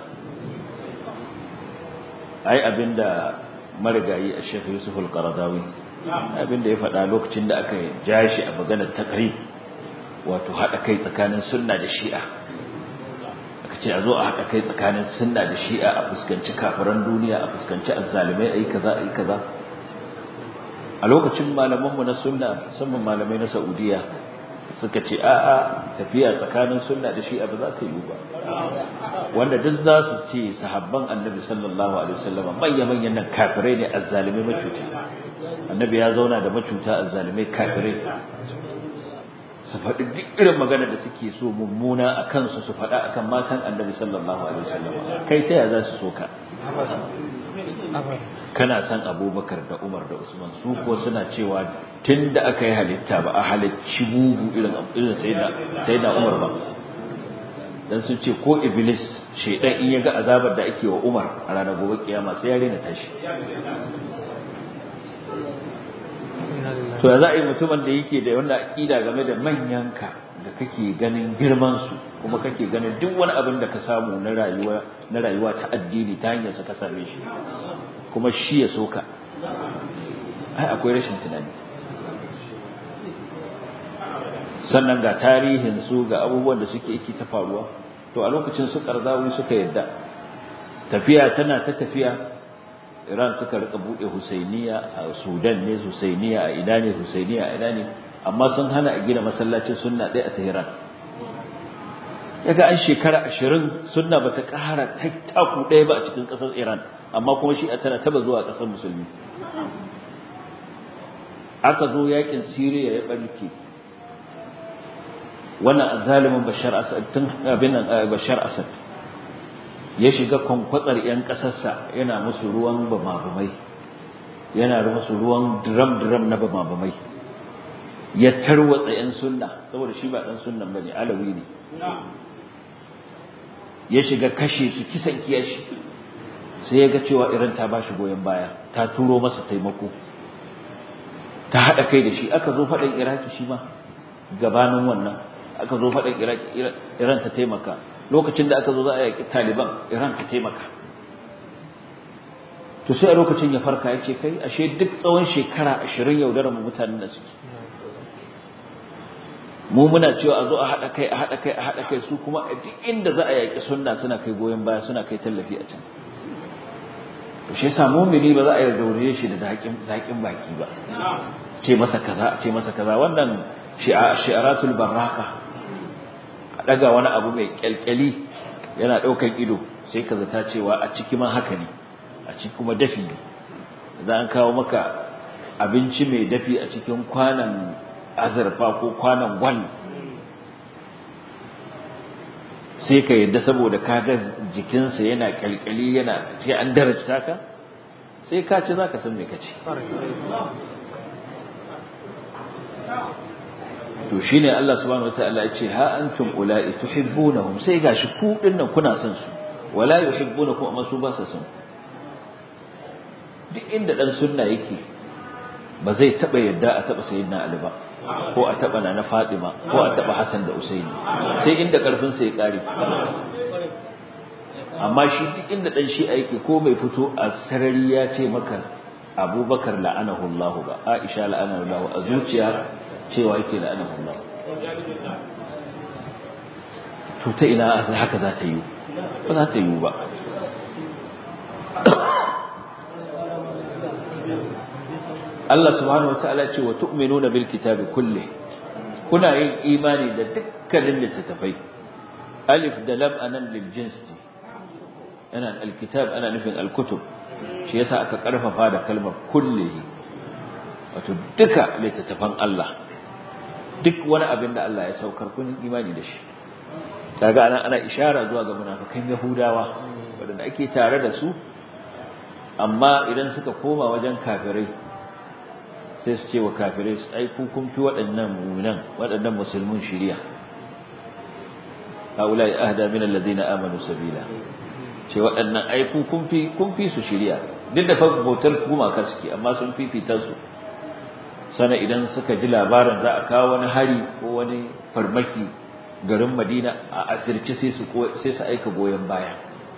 ai abinda marigayi a shekhu yusuf al-qaradawi abinda ya faɗa lokacin da aka ja shi a maganar takrib wato haɗa kai tsakanin sunna da shi'a aka ce a zo a haɗa kai tsakanin sunna da shi'a a fuskanci kafiran duniya a fuskanci azzalimai ayi kaza ayi kaza a lokacin malamanmu na sunna musamman malamai na Saudiya suka ce a'a tafiya tsakanin sunna da shi'a ba za ta yi ba wanda duk za su ce sahabban annabi sallallahu alaihi wasallam manyan manyan nan kafirai ne azzalimai macuta annabi ya zauna da macuta azzalimai kafirai su faɗi duk irin magana da suke so mummuna a kansu su faɗa akan matan annabi sallallahu alaihi wasallam kai ta ya za su so ka kana san abubakar da umar da usman su ko suna cewa tun da aka yi halitta ba a halicci bugu irin irin sai da umar ba dan sun ce ko iblis shaidan in ya ga azabar da ake wa umar a ranar gobe kiyama sai ya rena tashi to ya za a yi mutumin da yake da wannan aƙida game da manyanka da kake ganin girman su kuma kake ganin duk wani abin da ka samu na rayuwa na rayuwa ta addini ta hanyar sa ka same shi kuma shi ya soka ai akwai rashin tunani sannan ga tarihin su ga abubuwan da suke yake ta faruwa to a lokacin su karzawi suka yadda tafiya tana ta tafiya Iran suka rika bude Husainiya a Sudan ne Husainiya a ina ne Husainiya a ina ne amma sun hana a gina masallacin sunna ɗaya a Tehran yaga an shekara 20 sunna bata ƙara taku ɗaya ba a cikin ƙasar Iran amma kuma shi a tana taba zuwa ƙasar musulmi aka zo yakin Syria ya barke wannan azalimin Bashar Asad tun abin Bashar Asad ya shiga kwankwatsar 'yan ƙasarsa yana musu ruwan bamabamai yana musu ruwan drum-drum na bamabamai ya tarwatsa 'yan sunna saboda shi ba ɗan sunnan ba ne alawi ne ya shiga kashe su kisan kiyashi sai ya ga cewa iran ta ba shi goyon baya ta turo masa taimako ta haɗa kai da shi aka zo faɗin iraki shi ma gabanin wannan aka zo faɗin iraki iran ta taimaka lokacin da aka zo za a yaƙi taliban iran ta taimaka to sai a lokacin ya farka ya ce kai ashe duk tsawon shekara ashirin yaudarar mutanen da suke mu muna cewa a zo a haɗa kai a haɗa kai a haɗa kai su kuma a duk inda za a yaƙi sunna suna kai goyon baya suna kai tallafi a can to shi yasa mumini ba za a yarda shi da zaƙin baki ba ce masa kaza ce masa kaza wannan shi'aratul barraka a daga wani abu mai kyalkyali yana daukan ido sai ka zata cewa a ciki ma haka ne a ciki kuma dafi ne za an kawo maka abinci mai dafi a cikin kwanan azurfa ko kwanan gwal sai ka yadda saboda kaga jikinsa yana kyalkyali yana sai an darajta ka sai ka ci za ka san me ka ci to shine Allah subhanahu wataala ya ce ha antum ula'i tuhibbunahum sai gashi ku dinnan kuna son su wala yuhibbunakum amma su ba sa son duk inda dan sunna yake ba zai taba yadda a taba sayyidina Ali ba ko a taba na Fatima ko a taba Hassan da Usaini sai inda karfin sa ya kare amma shi duk inda dan shi yake ko mai fito a sarari ya ce maka Abubakar la'anahu Allah ba Aisha la'anahu Allah a zuciya cewa yake da ana Allah to ta ina haka za ta yi ba za ta yi ba Allah subhanahu wataala ce wa tu'minuna bil kitabi kulli kuna yin imani da dukkanin littattafai alif da lam anan lil jins ana al kitab ana nufin al kutub shi yasa aka karfafa da kalmar kullihi wato duka littattafan Allah duk wani abin da Allah ya saukar kun imani da shi kaga ana ana ishara zuwa ga munafikan yahudawa wanda ake tare da su amma idan suka koma wajen kafirai sai su ce wa kafirai su ai ku kun fi waɗannan mu'minan waɗannan musulmin shiriya haulai ahda min alladhina amanu sabila ce waɗannan ai ku kun fi kun fi su shiriya duk da fa bautar gumaka suke amma sun fifita su sana idan suka ji labarin za a kawo wani hari ko wani farmaki garin Madina a asirce sai su sai su aika goyen baya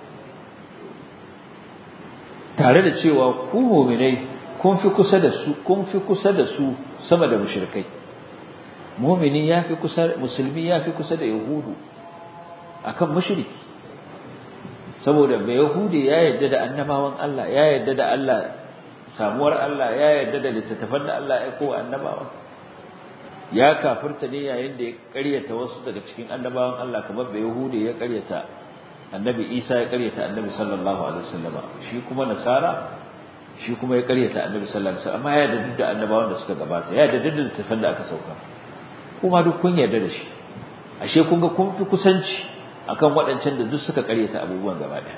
tare da cewa ku mu'minai kun fi kusa da su kun fi kusa da su sama da mushrikai mu'mini yafi kusa musulmi yafi kusa da yahudu akan mushriki saboda bai yahudi ya yarda da annabawan Allah ya yarda da Allah samuwar Allah ya yarda da littattafan da Allah ya kowa annabawa ya kafirta ne yayin da ya ƙaryata wasu daga cikin annabawan Allah kamar bai Yahudi ya ƙaryata annabi Isa ya ƙaryata annabi sallallahu alaihi wasallam shi kuma nasara shi kuma ya ƙaryata annabi sallallahu alaihi wasallam amma ya yarda duk da annabawan da suka gabata ya yarda duk da littattafan da aka sauka kuma duk kun yarda da shi ashe kun ga kun fi kusanci akan waɗancan da duk suka ƙaryata abubuwan gaba ɗaya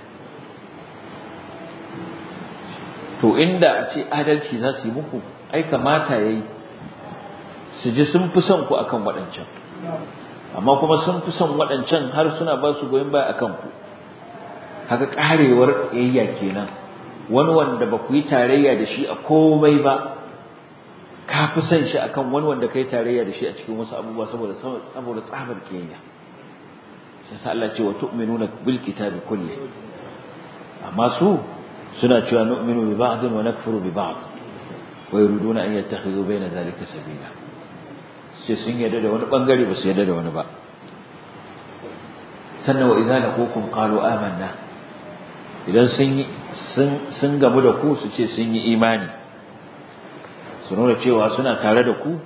to inda a ce adalci za su yi muku ai kamata yayi su ji sun fi son ku akan waɗancan amma kuma sun fi son waɗancan har suna ba su goyon baya akan ku haka karewar yayya kenan wani wanda ba ku yi tarayya da shi a komai ba ka fi son shi akan wani wanda kai tarayya da shi a cikin wasu abubuwa saboda saboda tsabar kiyayya sai sa Allah ce wa tu'minuna bil kitabi kulli amma su suna cewa nu'minu bi ba'd wa nakfuru bi ba'd wa yuriduna an yattakhidhu bayna dhalika sabila sai sun yarda da wani bangare ba su yarda da wani ba sannan wa idza laqukum qalu amanna idan sun yi sun sun gamu da ku su ce sun yi imani su nuna cewa suna tare da ku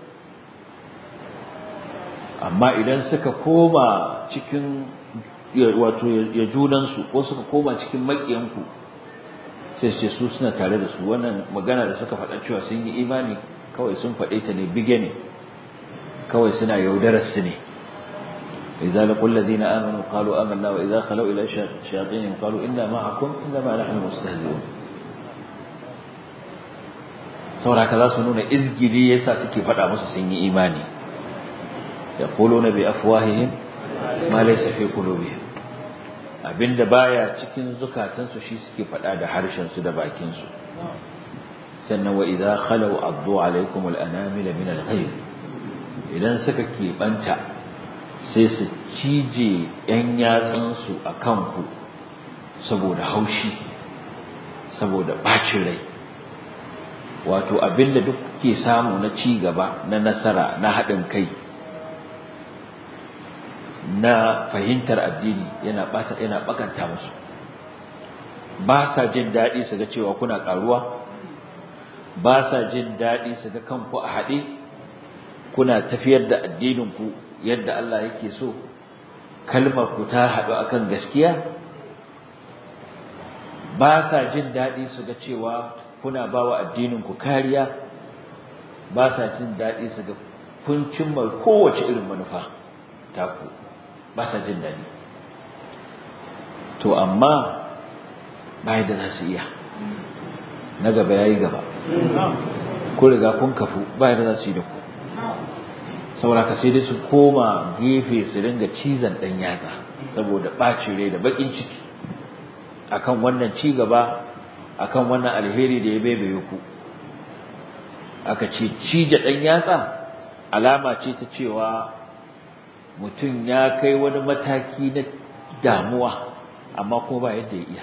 amma idan suka koma cikin wato ya junansu ko suka koma cikin maƙiyanku sai ce su suna tare da su wannan magana da suka faɗa cewa sun yi imani kawai sun faɗe ta ne bige ne kawai suna yaudarar su ne idza laqul ladina amanu qalu amanna wa idza khalu ila shayatin qalu inna ma'akum inna ma nahnu mustahzi'un saboda za su nuna izgili yasa suke faɗa musu sun yi imani yaquluna bi afwahihim ma laysa fi qulubihim abinda baya cikin zukatansu shi suke faɗa da harshen su da bakin su sannan wa idza khalu addu alaikum al-anamil min al-ghayb idan suka keɓanta sai su cije yan yatsun su akan ku saboda haushi saboda bacin rai wato abinda duk ke samu na ci gaba na nasara na haɗin kai na fahimtar addini yana bata yana bakanta musu ba sa jin daɗi su ga cewa kuna ƙaruwa ba sa jin daɗi su ga kanku a haɗe kuna tafiyar da addininku yadda Allah yake so kalmar ku ta haɗu akan gaskiya ba sa jin daɗi su ga cewa kuna ba wa addininku kariya ba sa jin daɗi su ga kun cimma kowace irin manufa taku ba sa jin daɗi to amma ba da za su iya na gaba ya yi gaba ku riga kun kafu ba da za su yi da ku sauraka sai dai su koma gefe su ringa cizon ɗan yatsa saboda ɓacin rai da baƙin ciki akan wannan ci gaba akan wannan alheri da ya baibaye ku aka ce cije ɗan yatsa alama ce ta cewa mutum ya kai wani mataki na damuwa amma ko ba yadda ya iya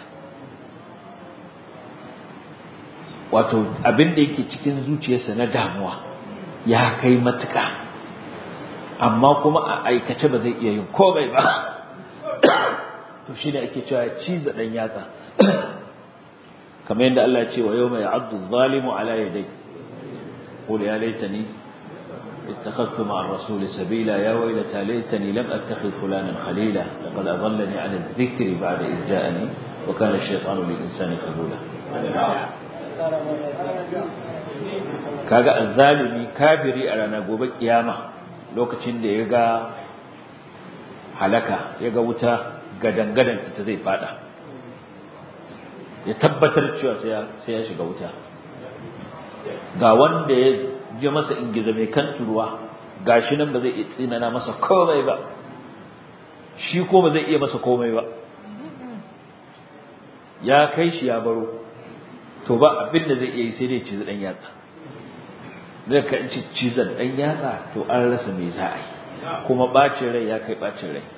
wato abin da yake cikin zuciyarsa na damuwa ya kai matuka amma kuma a aikace ba zai iya yin komai ba to shi ne ake cewa ciza ɗan yatsa kamar yadda Allah ya ce wa yau mai abdu zalimu ala yadai قل يا ليتني اتخذت مع الرسول سبيلا يا ويلتى ليتني لم أتخذ فلانا خليلا لقد أضلني عن الذكر بعد إذ جاءني وكان الشيطان للإنسان خذولا kaga azzalimi kafiri a ranar gobe kiyama lokacin da ya ga halaka ya ga wuta gadangadan ita zai fada ya tabbatar cewa sai ya shiga wuta ga wanda ya ji masa ingiza mai kan turuwa gashi nan ba zai iya tsinana masa komai ba shi ko ba zai iya masa komai ba ya kai shi ya baro to ba abin da zai iya yi sai dai cizi dan yatsa da ka ci cizan dan yatsa to an rasa me za a yi kuma bacin rai ya kai bacin rai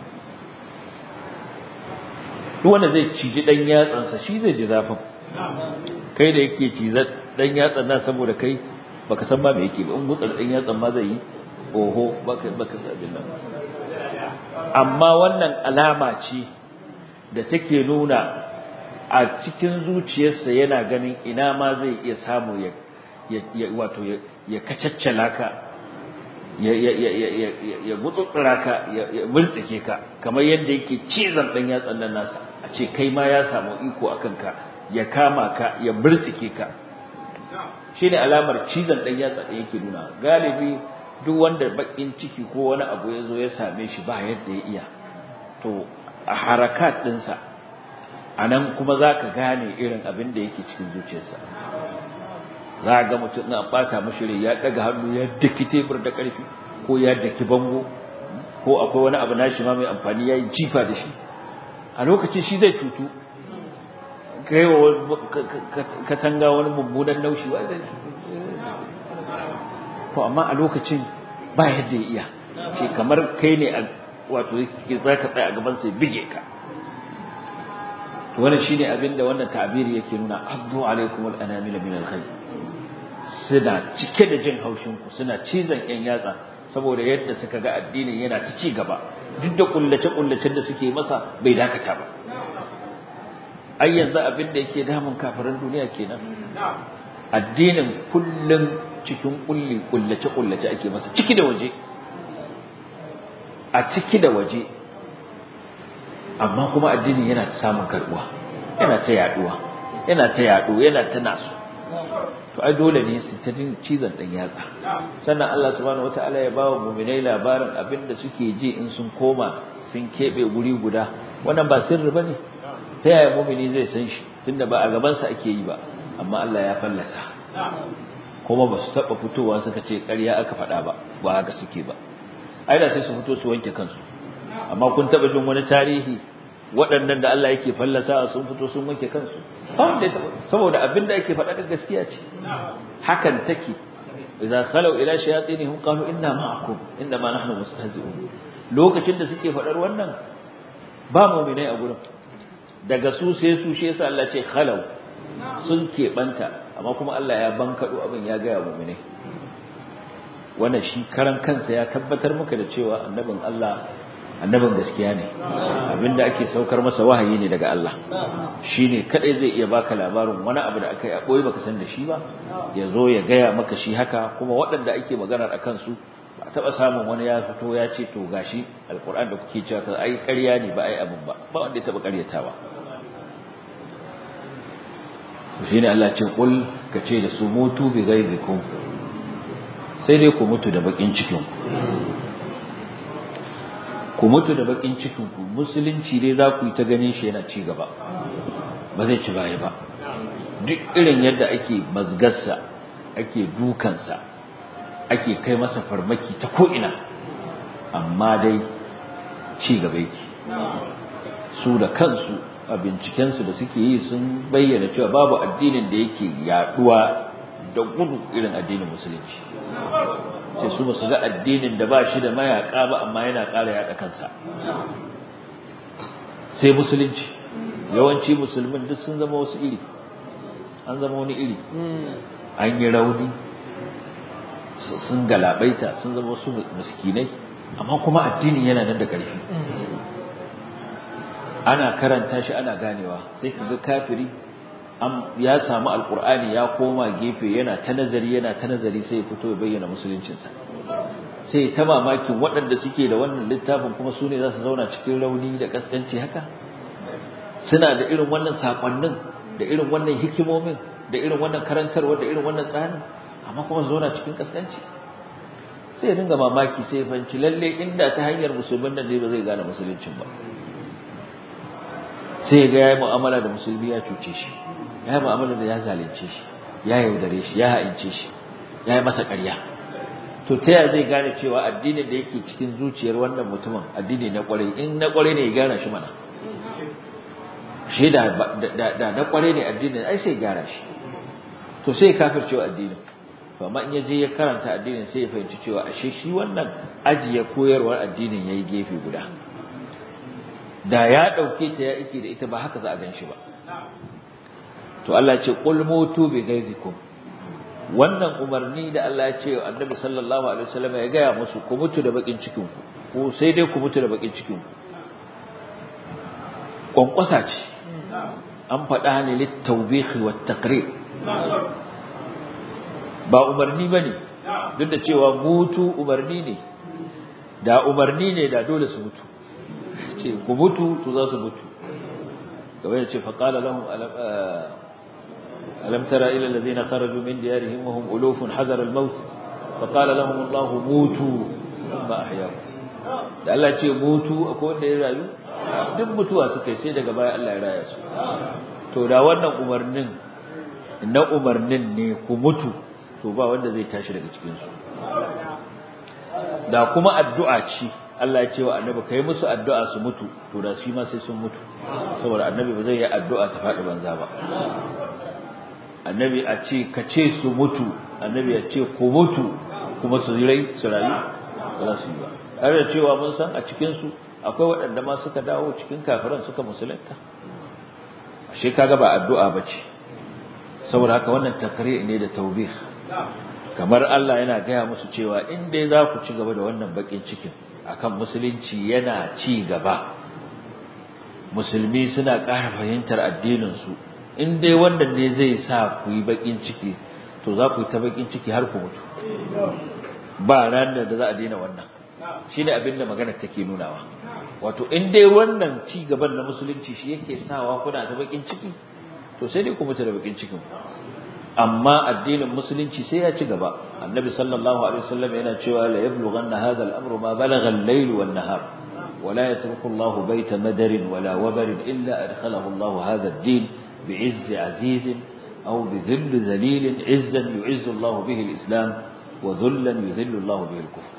duk wanda zai ciji dan yatsansa shi zai ji zafin kai da yake cizan dan yatsan nan saboda kai baka san ba me yake ba in gutsar dan yatsan ma zai yi oho baka baka sabin nan amma wannan alama ce da take nuna a cikin zuciyarsa yana ganin ina ma zai iya samu ya ya wato ya kacaccala ka ya ya ya ya ya gutsutsura ka ya murtsike ka kamar yadda yake cizon dan yatsan nan nasa a ce kai ma ya samu iko akan ka ya kama ka ya murtsike ka shine alamar cizon dan yatsa da yake nuna galibi duk wanda bakin ciki ko wani abu ya zo ya same shi ba yadda ya iya to a harakat dinsa anan kuma zaka gane irin abin da yake cikin zuciyarsa za ga mutum na bata mashi rai ya daga hannu ya daki tebur da karfi ko ya daki bango ko akwai wani abu nashi ma mai amfani yayi jifa da shi a lokacin shi zai cutu kai wa katanga wani mummunan naushi wa zai to amma a lokacin ba yadda ya iya ce kamar kai ne wato za ka tsaya a gaban sai bige ka to wannan shine abin da wannan ta'abiri yake nuna abdu alaikum al-anamil min al-khayr suna cike da jin haushin ku suna cizon yan yatsa saboda yadda suka ga addinin yana ta ci gaba duk da kullace kullacen da suke masa bai dakata ba ai yanzu abin da yake damun kafirin duniya kenan addinin kullun cikin kulli kullace kullace ake masa ciki da waje a ciki da waje amma kuma addinin yana ta samun karbuwa yana ta yaduwa yana ta yado yana ta nasu to ai dole ne su ta jin cizon dan yatsa sannan Allah subhanahu wataala ya bawa mu'minai labarin abinda suke ji in sun koma sun kebe guri guda wannan ba sirri bane ta yaya mu'mini zai san shi tunda ba a gaban sa ake yi ba amma Allah ya fallasa kuma ba su taba fitowa suka ce ƙarya aka faɗa ba ba haka suke ba ai da sai su fito su wanke kansu amma kun taba jin wani tarihi waɗannan da Allah yake fallasa sun fito sun wanke kansu saboda abin da ake faɗa da gaskiya ce hakan take idan khalu ila shayatinihim qalu inna ma'akum inna ma nahnu mustahzi'un lokacin da suke faɗar wannan ba mu'minai a gurin daga su sai su shi yasa Allah ce khalau sun keɓanta amma kuma Allah ya bankaɗo abin ya gaya mu'minai wannan shi karan kansa ya tabbatar maka da cewa annabin Allah annabin gaskiya ne abinda ake saukar masa wahayi ne daga Allah shine kadai zai iya baka labarin wani abu da akai a boye baka san da shi ba ya zo ya gaya maka shi haka kuma waɗanda ake maganar akan su ba taba samun wani ya fito ya ce to gashi alquran da kuke cewa ka ai ƙarya ne ba ai abin ba ba wanda ya taba ƙaryatawa shine Allah ce kul ka ce da su mutu bi ghaizikum sai dai ku mutu da bakin cikin ku ku mutu da bakin cikin ku musulunci dai za ku yi ta ganin shi yana ci gaba ba zai ci baya ba duk irin yadda ake mazgarsa ake dukansa ake kai masa farmaki ta ko'ina amma dai ci gaba yake su da kansu a bincikensu da suke yi sun bayyana cewa babu addinin da yake yaduwa da gudu irin addinin musulunci sai su basu ga addinin da ba shi da mayaka ba amma yana ƙara yaɗa kansa sai musulunci yawanci musulmin duk sun zama wasu iri an zama wani iri an yi rauni sun galabaita sun zama wasu miskinai amma kuma addinin yana nan da ƙarfi ana karanta shi ana ganewa sai kaga kafiri ya samu alkur'ani ya koma gefe yana ta nazari yana ta nazari sai ya fito ya bayyana musuluncinsa sai ta mamakin waɗanda suke da wannan littafin kuma su ne za su zauna cikin rauni da kaskanci haka suna da irin wannan saƙonnin da irin wannan hikimomin da irin wannan karantarwa da irin wannan tsarin amma kuma su zauna cikin kaskanci sai ya dinga mamaki sai ya fahimci lalle inda ta hanyar musulmin nan ne ba zai gane musuluncin ba sai ya ga ya yi mu'amala da musulmi ya cuce shi ya yi mu'amala da ya zalunce shi ya yaudare shi ya ha'ince shi ya yi masa ƙarya to ta yaya zai gane cewa addinin da yake cikin zuciyar wannan mutumin addini na ƙwarai in na ƙwarai ne ya gane shi mana shi da da na ƙwarai ne addinin ai sai gyara shi to sai kafir cewa addinin to amma in ya je ya karanta addinin sai ya fahimci cewa ashe shi wannan ajiye koyarwar addinin yayi gefe guda da ya ɗauke ta ya ike da ita ba haka za a gan shi ba to Allah ce qul mutu bi ghaizikum wannan umarni da Allah ya ce Annabi sallallahu alaihi wasallam ya gaya musu ku mutu da bakin cikin ku ko sai dai ku mutu da bakin cikin ku kwankwasa ce an faɗa ne lit tawbih wa taqrir ba umarni bane duk da cewa mutu umarni ne da umarni ne da dole su mutu ce ku mutu to za su mutu gaba da ce faqala lahum ألم تر إلى الذين خرجوا من ديارهم وهم ألوف حذر الموت فقال لهم الله موتوا ثم أحياهم da Allah ce mutu akwai wanda ya rayu duk mutuwa suka sai daga baya Allah ya raya su to da wannan umarnin na umarnin ne ku mutu to ba wanda zai tashi daga cikin su da kuma addu'a ce Allah ya ce wa annabi kai musu addu'a su mutu to da shi ma sai sun mutu saboda annabi ba zai yi addu'a ta faɗi banza ba annabi a ce ka ce su mutu annabi ya ce ku mutu kuma su rai su rayu ba za su yi ba har da cewa mun san a cikin su akwai waɗanda ma suka dawo cikin kafiran suka musulunta ashe kaga ba addu'a bace saboda haka wannan takri ne da tawbih kamar Allah yana gaya musu cewa in dai za ku ci gaba da wannan bakin cikin akan musulunci yana ci gaba musulmi suna ƙara fahimtar addinin su in dai wannan ne zai sa ku yi bakin ciki to za ku yi ta bakin ciki har ku mutu ba ranar da za a daina wannan shi ne abin da magana take nunawa wato in dai wannan ci gaban na musulunci shi yake sawa kuna ta bakin ciki to sai dai ku mutu da bakin cikin amma addinin musulunci sai ya ci gaba annabi sallallahu alaihi wasallam yana cewa la yablughanna hadha al-amru ma balagha al-layl wan nahar ولا يترك الله بيت مدر ولا وبر إلا أدخله الله هذا الدين بعز عزيز أو بذل ذليل عزا يعز الله به الإسلام وذلا يذل الله به الكفر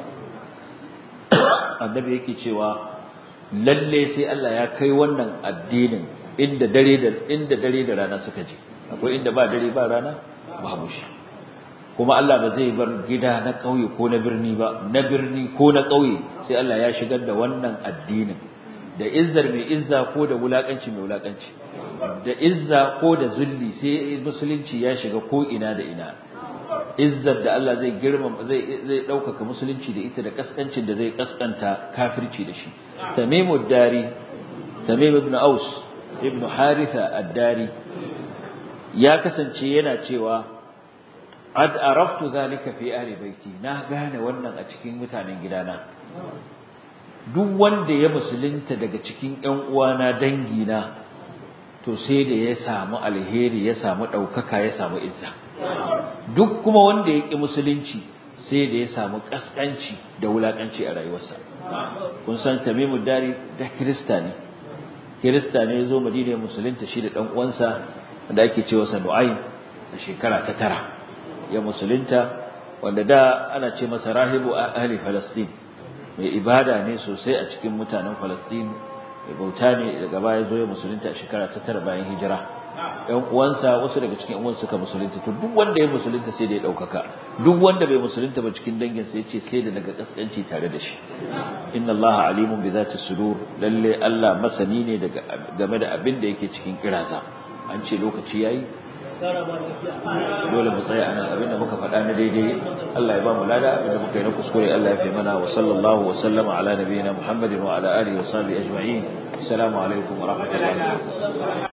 النبي yake cewa lalle sai Allah ya kai wannan addinin inda dare da inda dare da rana suka je akwai inda ba dare ba rana babu shi kuma Allah ba zai bar gida na ƙauye ko na birni ba na birni ko na ƙauye sai Allah ya shigar da wannan addinin da izzar mai izza ko da wulakanci mai wulakanci da izza ko da zulli sai musulunci ya shiga ko ina da ina izzar da Allah zai girmama zai zai daukaka musulunci da ita da kaskancin da zai kaskanta kafirci da shi tamimud dari tamim ibn aus ibn haritha ad-dari ya kasance yana cewa ad araftu zalika fi ahli baiti na gane wannan a cikin mutanen gidana duk wanda ya musulunta daga cikin ƴan uwana dangina to sai da ya samu alheri ya samu ɗaukaka ya samu izza duk kuma wanda ya ƙi musulunci sai da ya samu ƙasƙanci da wulaƙanci a rayuwarsa kun san tamimu dari da kirista ne kirista ne ya zo madina musulunta shi da ɗan uwansa da ake cewa sa nu'aym a shekara ta tara ya musulunta wanda da ana ce masa rahibu ahli falastin mai ibada ne sosai a cikin mutanen falastin mai bauta ne daga baya zo ya musulunta a shekara ta tara bayan hijira ɗan uwansa wasu daga cikin uwan suka musulunta to duk wanda ya musulunta sai da ya ɗaukaka duk wanda bai musulunta ba cikin dangin sai ce sai da daga kaskanci tare da shi inna Allah alimun bi zati sudur lalle Allah masani ne daga game da abin da yake cikin kiraza an ce lokaci yayi dole mu tsaya anan abinda muka faɗa na daidai Allah ya ba mu lada abinda muka yi na kuskure Allah ya fi mana wa sallallahu wa sallama ala nabiyina Muhammadin wa ala alihi wa sahbihi ajma'in assalamu alaikum wa rahmatullahi